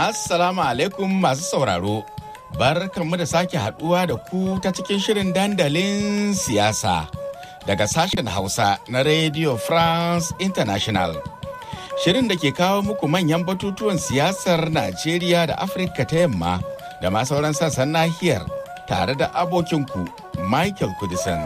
Assalamu alaikum masu sauraro. Barkanmu da sake haduwa da ku ta cikin shirin dandalin siyasa daga sashen Hausa na Radio France International. Shirin da ke kawo muku manyan batutuwan siyasar Najeriya da Afirka ta yamma da ma sauran sassan nahiyar tare da abokinku Michael Kudisan.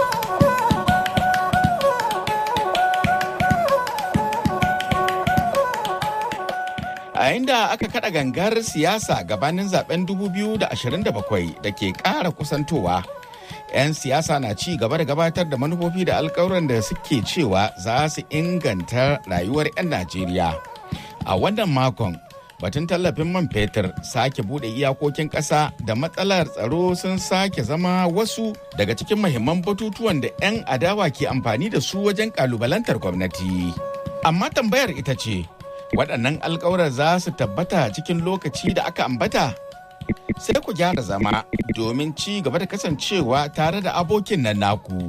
a inda aka kada gangar siyasa gabanin zaben 2027 da ke kara kusantowa 'yan siyasa na ci gaba da gabatar da manufofi da alkawuran da suke cewa za su inganta rayuwar 'yan najeriya a wannan makon batun tallafin man fetur sake bude iyakokin ƙasa da matsalar tsaro sun sake zama wasu daga cikin mahimman batutuwan da 'yan adawa ke amfani da su wajen kalubalantar gwamnati amma tambayar ita ce waɗannan alkawuran za su tabbata cikin lokaci da aka ambata sai ku gyara zama domin ci gaba da kasancewa tare da abokin nan naku.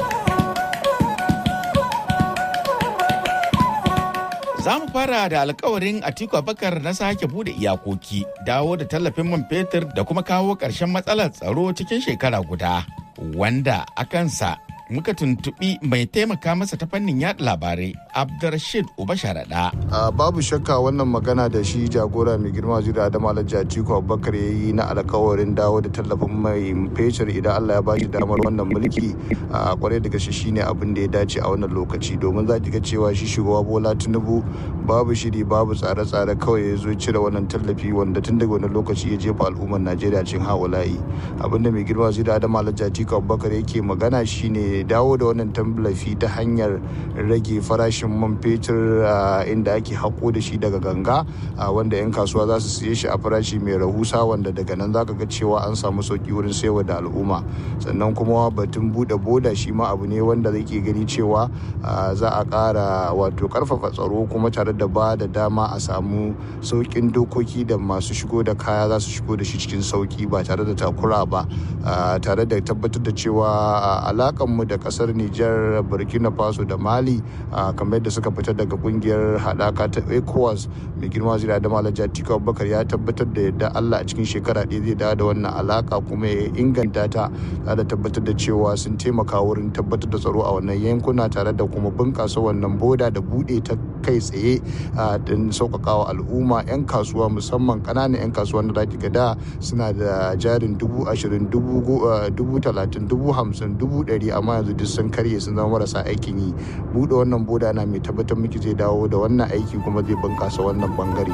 Za mu fara da alkawarin Atiku Abakar na sake bude iyakoki, dawo da tallafin man fetur da kuma kawo ƙarshen matsalar tsaro cikin shekara guda, wanda a kansa muka tuntuɓi mai taimaka masa ta fannin yada labarai abdurrashid uba sharaɗa. babu shakka wannan magana da shi jagora mai girma zira da malam jatiku abubakar ya yi na alkawarin dawo da tallafin mai fetur idan allah ya ba shi damar wannan mulki a kwarai da gaske shine abin da ya dace a wannan lokaci domin za ki ga cewa shi shugaba bola tinubu babu shiri babu tsare-tsare kawai ya zo cire wannan tallafi wanda tun daga wannan lokaci ya jefa al'ummar najeriya cin hawalayi abinda mai girma zira da malam jatiku abubakar yake magana shine dawo da wannan tallafi ta hanyar rage farashin man fetur inda ake haƙo da shi daga ganga wanda 'yan kasuwa za su siye shi a farashi mai rahusa wanda daga nan zaka ga cewa an samu sauki wurin sayarwa da al'umma sannan kuma batun buɗe boda shi ma abu ne wanda zai gani cewa za a ƙara wato ƙarfafa tsaro kuma tare da ba da dama a samu sauƙin dokoki da masu shigo da kaya za su shigo da shi cikin sauƙi ba tare da takura ba tare da tabbatar da cewa alakanmu da kasar Nijar, Burkina Faso da Mali kamar yadda suka fita daga kungiyar haɗaka ta ECOWAS mai girma zira da Malam Jatiko Abubakar ya tabbatar da yadda Allah a cikin shekara ɗaya zai dawo da wannan alaka kuma ya inganta ta da tabbatar da cewa sun taimaka wurin tabbatar da tsaro a wannan yankuna tare da kuma bunƙasa wannan boda da buɗe ta kai tsaye don sauƙaƙawa al'umma 'yan kasuwa musamman ƙananan 'yan kasuwa da zaki ga da suna da jarin dubu ashirin dubu talatin dubu hamsin dubu ɗari amma yanzu duk sun karye sun zama marasa aikin yi buɗe wannan boda na mai tabbatar miki zai dawo da wannan aiki kuma zai bunkasa wannan bangare.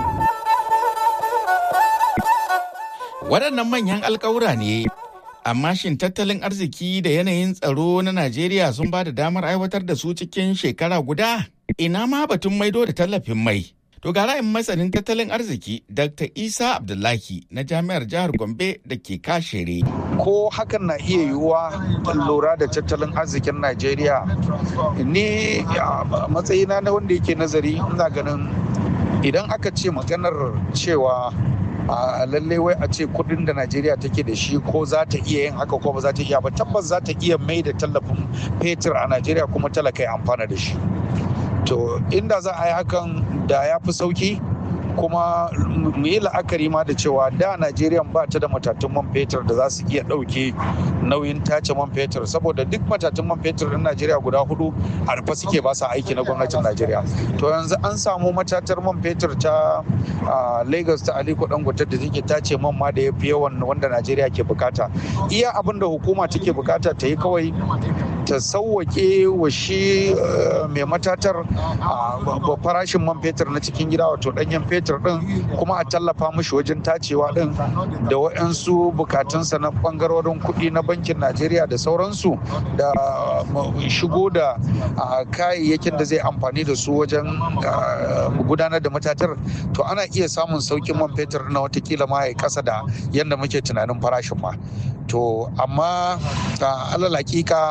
waɗannan manyan alkawura ne amma shin tattalin arziki da yanayin tsaro na najeriya sun ba da damar aiwatar da su cikin shekara guda ina ma batun maido da tallafin mai To ga ra'ayin masanin tattalin arziki Dr. Isa Abdullahi na Jami'ar Jihar Gombe da ke kashere. Ko hakan na iya yiwuwa lura da tattalin arzikin Najeriya ni matsayina na wanda yake nazari ina ganin idan aka ce maganar cewa a lalle wai a ce kudin da najeriya take da shi ko za ta iya yin haka ko ba za ta iya ba tabbas za ta iya mai da tallafin fetur a najeriya kuma talaka ya amfana da shi to inda za a yi hakan da ya fi sauki kuma mu yi la'akari ma da cewa da najeriya ba ta da matatun man fetur da za su iya ɗauke nauyin tace man fetur saboda duk matatun man fetur ɗin najeriya guda hudu a rufe suke ba sa aiki na gwamnatin najeriya to yanzu an samu matatar man fetur ta lagos ta aliko dangote da take tace man ma da ya fi yawan wanda najeriya ke bukata iya abin da hukuma take bukata ta yi kawai ta sauwake wa shi mai matatar farashin man fetur na cikin gida wato ɗanyen fetur din kuma a tallafa mishi wajen tacewa din da waɗansu bukatunsa na ɓangarorin kuɗi na bankin najeriya da sauransu da shigo da kayayyakin da zai amfani da su wajen gudanar da matatar to ana iya samun sauƙin man fetur na watakila ma ya kasa da yadda muke tunanin farashin ma to amma alal hakika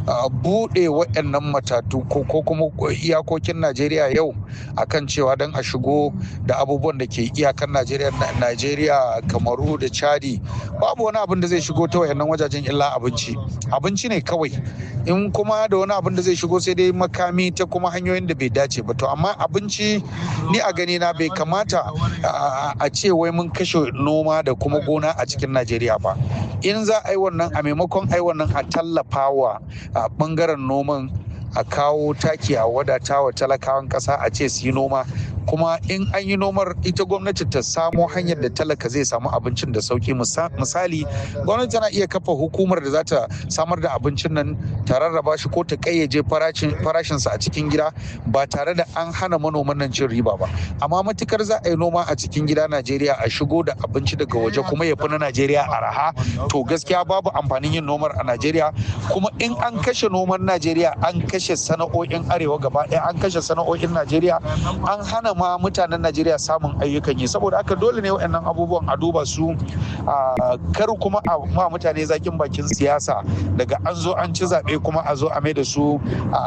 buɗe waɗannan matatu ko kuma iyakokin najeriya yau akan cewa don a shigo da abubuwan da ke iyakan najeriya najeriya kamaru da chadi babu wani abin da zai shigo ta wayannan wajajen illa abinci abinci ne kawai in kuma da wani abin da zai shigo sai dai makami ta kuma hanyoyin da bai dace ba to amma abinci ni a gani na bai kamata a ce wai mun kashe noma da kuma gona a cikin najeriya ba in za a yi wannan a maimakon a yi wannan a tallafa wa bangaren noman a kawo taki a wadata wa talakawan kasa a ce su yi noma kuma in an yi nomar ita gwamnati ta samo hanyar da talaka zai samu abincin da sauki misali gwamnati tana iya kafa hukumar da za ta samar da abincin nan ta rarraba shi ko ta kayyaje farashinsa a cikin gida ba tare da an hana manoman nan cin riba ba amma matukar za a yi noma a cikin gida najeriya a shigo da abinci daga waje kuma ya fi na najeriya araha to gaskiya babu amfanin yin nomar a najeriya kuma in an kashe noman najeriya an kashe sana'o'in arewa gaba ɗaya an kashe sana'o'in najeriya an hana ma mutanen Najeriya samun ayyukan yi saboda haka dole ne waɗannan abubuwan a duba su kar kuma a ma mutane zakin bakin siyasa daga an zo an ci zaɓe kuma a zo a mai da su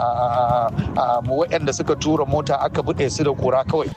waɗanda suka tura mota aka buɗe su da kura kawai.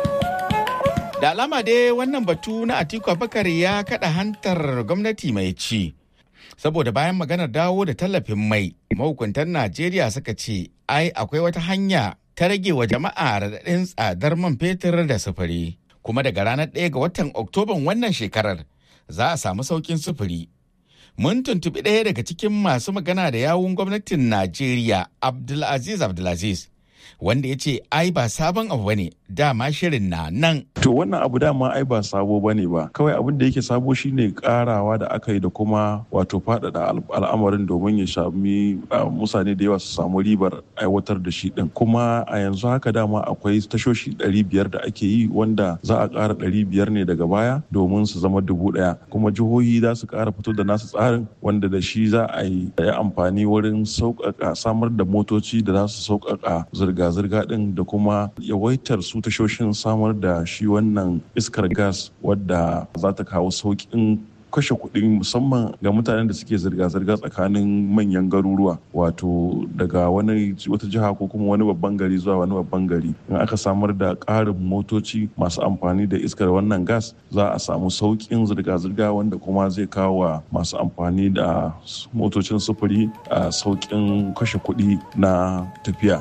Da alama dai wannan batu na Atiku Abubakar ya kaɗa hantar gwamnati mai ci. Saboda bayan maganar dawo da tallafin mai, mahukuntan Najeriya suka ce, ai akwai wata hanya ta rage wa jama'a raɗaɗin tsadar man fetur da sufuri. Kuma daga ranar ɗaya ga watan Oktoban wannan shekarar za a samu saukin sufuri. Mun tuntuɓi ɗaya daga cikin masu magana da yawun gwamnatin Najeriya Abdulaziz Abdulaziz. wanda ya ce ai ba sabon abu bane dama shirin na nan. To wannan abu dama ai ba sabo bane ba kawai abin da yake sabo shine karawa da aka yi da kuma wato faɗaɗa al'amarin domin ya sami mutane da yawa su samu ribar aiwatar da shi din kuma a yanzu haka dama akwai tashoshi ɗari biyar da ake yi wanda za a ƙara ɗari biyar ne daga baya domin su zama dubu ɗaya kuma jihohi za su ƙara fito da nasu tsarin wanda da shi za a yi amfani wurin sauƙaƙa samar da motoci da za su sauƙaƙa zirga zirga-zirga din da kuma yawaitar su tashoshin samar da shi wannan iskar gas wadda za ta kawo sauƙin kashe kuɗi musamman ga mutanen da suke zirga-zirga tsakanin manyan garuruwa wato daga wani wata jiha ko kuma wani babban gari zuwa wani babban gari in aka samar da ƙarin motoci masu amfani da iskar wannan gas za a samu sauƙin zirga-zirga wanda kuma zai kawo wa masu amfani da motocin sufuri a sauƙin kashe kuɗi na tafiya.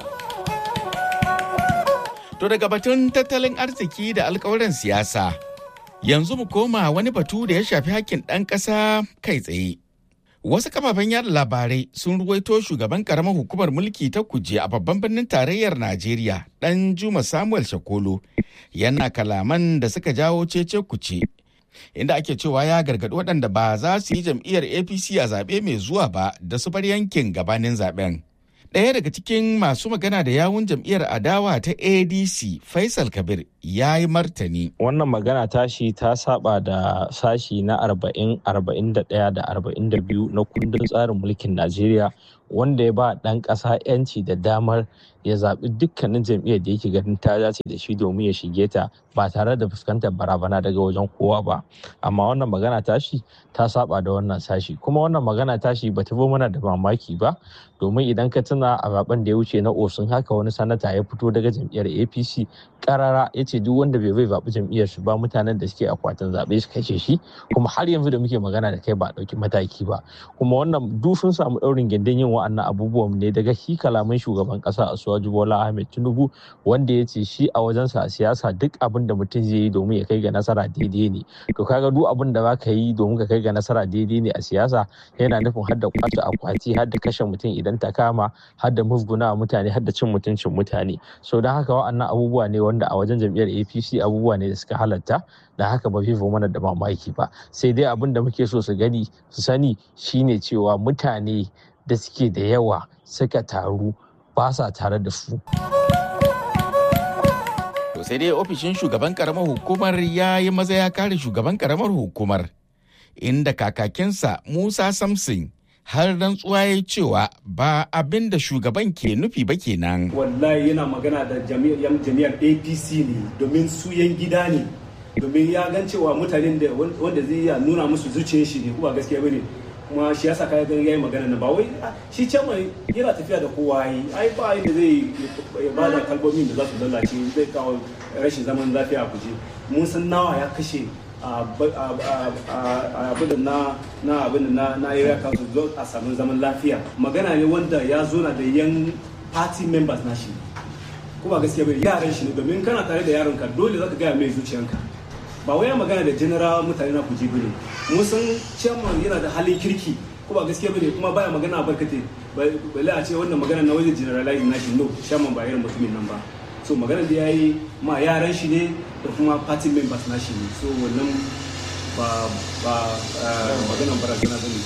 To daga batun tattalin arziki da alkawarin siyasa, yanzu mu koma wani batu da ya shafi hakkin ɗan ƙasa kai tsaye. Wasu kafafen yada labarai sun ruwaito shugaban karamar hukumar mulki ta kuje a babban birnin tarayyar Najeriya ɗan Juma Samuel Shakolo yana kalaman da suka jawo cece kuce. Inda ake cewa ya gargaɗi waɗanda ba za su yi jam'iyyar APC a zaɓe mai zuwa ba da su bar yankin gabanin zaɓen. Ɗaya daga cikin masu magana da yawun jam'iyyar adawa ta ADC Faisal Kabir ya yi martani. Wannan magana tashi ta saba da sashi na 40, 41 da 42 na kundin tsarin mulkin Najeriya wanda ya ba ɗan ƙasa 'yanci da damar ya zaɓi dukkanin jam'iyyar da yake ganin ta dace da shi domin ya shige ta ba tare da fuskantar barabana daga wajen kowa ba amma wannan magana tashi ta saba da wannan sashi kuma wannan magana tashi ba ta zo mana da mamaki ba domin idan ka tuna a zaben da ya wuce na osun haka wani sanata ya fito daga jam'iyyar apc karara ya ce duk wanda bai bai zaɓi jam'iyyar su ba mutanen da suke akwatin zaɓe su kashe shi kuma har yanzu da muke magana da kai ba ɗauki mataki ba kuma wannan duk sun samu ɗaurin gindin yin wa'annan abubuwan ne daga shi kalaman shugaban ƙasa Asuwaju Bola Ahmed Tinubu wanda ya ce shi a wajensa a siyasa duk abin da mutum zai yi domin ya kai ga nasara daidai ne to kaga duk abin da zaka yi domin ka kai ga nasara daidai ne a siyasa yana nufin har da kwace akwati har da kashe mutum idan ta kama har da musguna mutane har da cin mutuncin mutane so don haka wa'annan abubuwa ne wanda a wajen jam'iyyar APC abubuwa ne da suka halatta da haka ba fifo mana da mamaki ba sai dai abin da muke so su gani su sani shine cewa mutane da suke da yawa suka taru ba sa tare da su. To sai dai ofishin shugaban karamar hukumar ya yi maza ya kare shugaban karamar hukumar inda kakakinsa Musa Samson har rantsuwa ya cewa ba abin da shugaban ke nufi ba kenan. Wallahi yana magana da jami'ar APC ne domin su yan gida ne domin ya gan cewa mutanen da wanda zai iya nuna musu zuciyar shi ne kuma gaskiya bane kuma shi yasa kai ganin yayi magana na ba wai shi chairman yana tafiya da kowa yi ai ba yadda zai ba da kalmomin da za su lalace zai kawo rashin zaman lafiya a guje mun san nawa ya kashe abin na na abin na na area council don a samu zaman lafiya magana ne wanda ya zo na da yan party members na shi ko ba gaskiya bane yaran shi ne domin kana tare da yaron ka dole zaka gaya mai zuciyanka ba wai magana da general mutane na kuji bane mun san chairman yana da halin kirki ko ba gaskiya bane kuma baya magana barkate balle a ce wannan magana na wajen generalize na shi no chairman ba irin mutumin nan ba so magana da yayi ma yaran shi ne da kuma party members na shi ne so wannan ba ba maganan barazana bane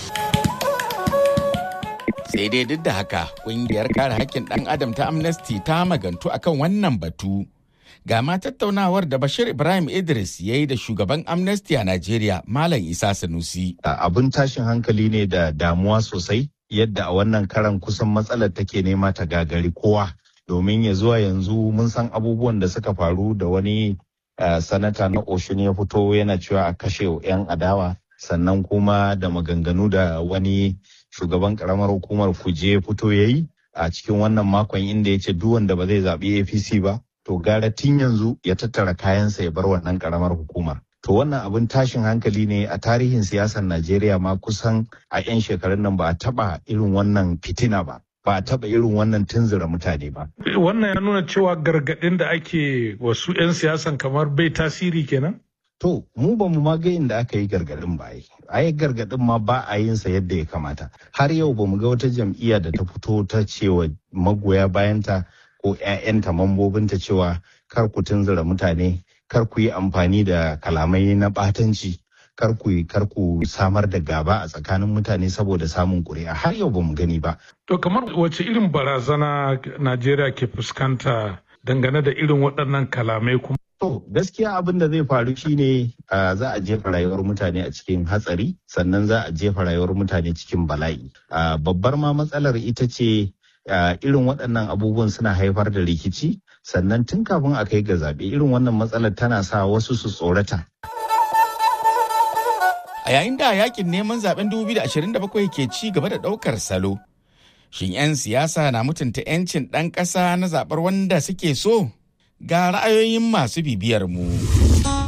sai dai duk da haka kungiyar kare haƙƙin ɗan adam ta amnesty ta magantu akan wannan batu ga ma tattaunawar da bashir ibrahim idris ya yi da shugaban amnesty a najeriya malam isa sanusi abin tashin hankali ne da damuwa sosai yadda a wannan karan kusan matsalar take nema ta gagari kowa domin ya zuwa yanzu mun san abubuwan da suka faru da wani sanata na oshun ya fito yana cewa a kashe 'yan adawa sannan kuma da maganganu da wani shugaban karamar hukumar kuje fito ya yi a cikin wannan makon inda ya ce duk wanda ba zai zaɓi apc ba to gara tun yanzu ya tattara kayansa ya bar wannan karamar hukumar to wannan abin tashin hankali ne a tarihin siyasar najeriya ma kusan a 'yan shekarun nan ba a taɓa irin wannan fitina ba ba a taɓa irin wannan tunzura mutane ba. Wannan ya nuna cewa gargaɗin da ake wasu 'yan siyasan kamar bai tasiri kenan? To, mu ba mu ga inda aka yi gargaɗin ba yi. A yi gargaɗin ma ba a yin sa yadda ya kamata. Har yau ba mu ga wata jam'iyya da ta fito ta cewa magoya bayanta ko 'ya'yanta mambobinta cewa kar ku tunzura mutane, kar ku yi amfani da kalamai na ɓatanci. kar ku kar ku samar da gaba a tsakanin mutane saboda samun ƙuri'a har yau ba mu gani ba. To kamar wace irin barazana Najeriya ke fuskanta dangane da irin waɗannan kalamai kuma? To gaskiya abin da zai faru shine za a jefa rayuwar mutane a cikin hatsari sannan za a jefa rayuwar mutane cikin bala'i. Babbar ma matsalar ita ce irin waɗannan abubuwan suna haifar da rikici sannan tun kafin a kai ga zaɓe irin wannan matsalar tana sa wasu su tsorata. a yayin da yakin neman zaben 2027 ke ci gaba da daukar salo shin 'yan siyasa na mutunta 'yancin ɗan ƙasa na zaɓar wanda suke so ga ra'ayoyin masu bibiyar mu